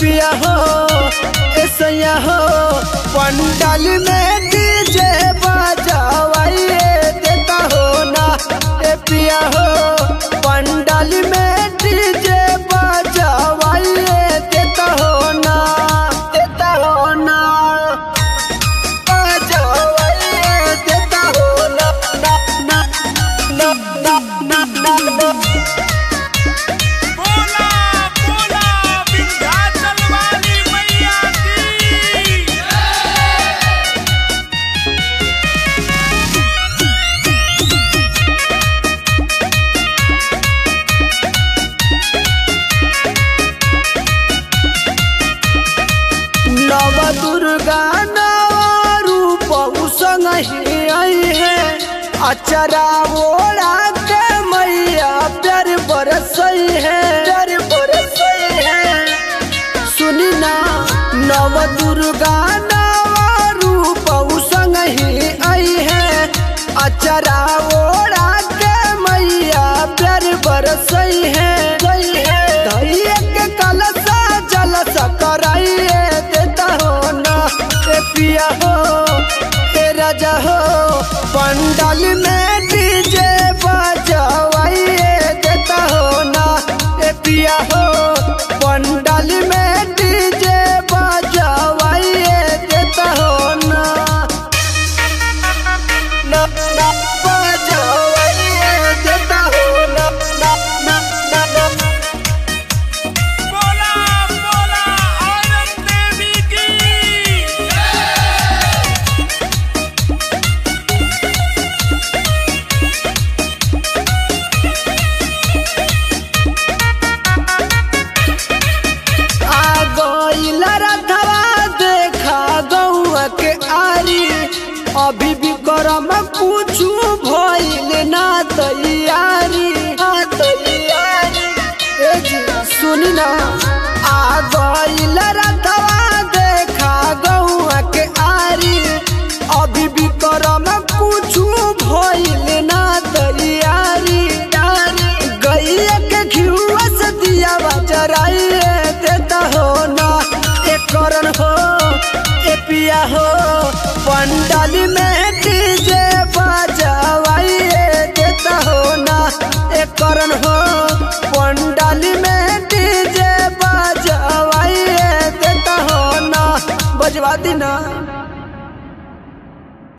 पिया हो ऐसैया हो पंडाल में डीजे बजावाइए देता हो ना ए पिया हो पंडाल में डीजे बजावाइए देता हो ना देता हो ना बजावाइए देता हो ना ना ना ना ना ना ना बोला बोला विंध्याचल वाली मैया की नव दुर्गा नव रूप संग ही आई है अचरा ओढ़ा के मैया प्यार बरसई है प्यार बरसई है सुनी ना नव दुर्गा नव रूप संग ही आई है अचरा ओढ़ा के मैया प्यार बरसई है धैया के कलसा जलसा कराइए देता हो ना ए पिया हो ए राजा हो पंडाल में डीजे बजवाइए देता हो ना ए पिया हो पंडाल में डीजे बजवाइए देता हो ना ना ना बजवाइए देता हो ना ना ना ना ना बोला बोला औरत देवी की आ गइल रथवा देखा गौआ के आरी अभी भी करम पूछू भइल ना तैयारी ना तैयारी ए जी, सुनी ना आ गइल रथवा देखा गौआ के आरी अभी भी करम पूछू भइल ना तैयारी गैया के घिउआ से दिया जराइए देता हो ना एक करण हो ए पिया हो पंडाल में डीजे बजवाइए देता हो ना एक करण हो